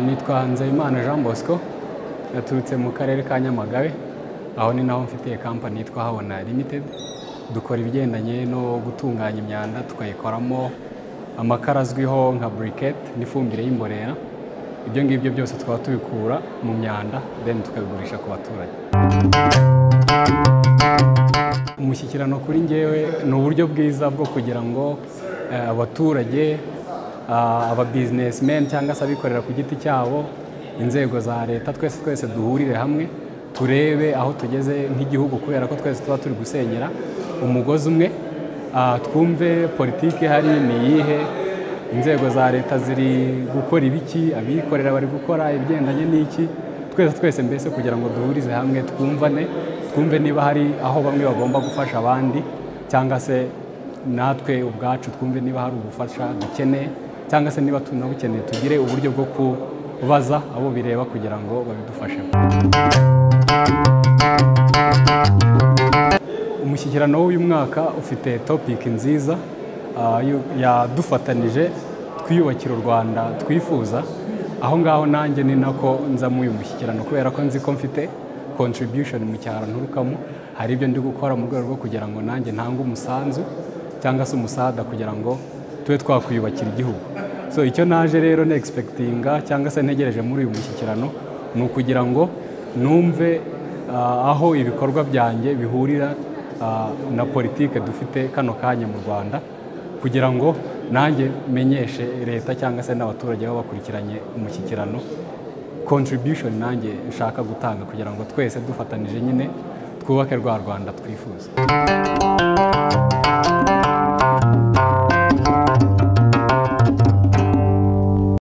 nitwa Nzeyimana Jean Bosco naturutse mu karere ka Nyamagabe aho ni naho mfitiye kampani yitwa Habona Limited dukora ibigendanye no gutunganya imyanda tukayikoramo amakara azwiho nka briquet n'ifumbire y'imborera ibyo ngibyo byose tukaba tubikura mu myanda then tukabigurisha ku baturage umushyikirano kuri ngewe ni uburyo bwiza bwo kugira ngo eh, abaturage ah, aba businessmen cyangwa se abikorera ku giti cyabo inzego za leta twese twese duhurire hamwe turebe aho tugeze nk'igihugu kubera ko twese tuba turi gusenyera umugozi umwe Ah, twumve politiki ihari ni iyihe inzego za leta ziri gukora ibiki abikorera bari gukora ibigendanye n'iki twese twese mbese kugira ngo duhurize hamwe twumvane twumve niba hari aho bamwe bagomba gufasha abandi cyangwa se natwe ubwacu twumve niba hari ubufasha dukeneye cyangwa se niba tunabukeneye tugire uburyo bwo kubaza abo bireba kugira ngo babidufashemo umushyikirano w'uyu mwaka ufite topiki nziza ah, yo- yadufatanije twiyubakira u rwanda twifuza aho ngaho nanjye ni nako nza muri uyu mushyikirano kubera ko nzi ko mfite contribution mu cyaro nturukamo hari ibyo ndi gukora mu rwego rwo kugira ngo nanjye ntange umusanzu cyangwa se umusada kugira ngo tube twakwiyubakira igihugu so icyo naje rero ni expectinga cyangwa se ntegereje muri uyu mushyikirano ni ukugira ngo numve ah, aho ibikorwa byanjye bihurira ah, na politike dufite kano kanya mu rwanda kugira ngo nanjye menyeshe leta cyangwa se n'abaturage baba bakurikiranye umushyikirano contribution nanjye nshaka gutanga kugira ngo twese dufatanije nyine twubake rwa rwanda twifuza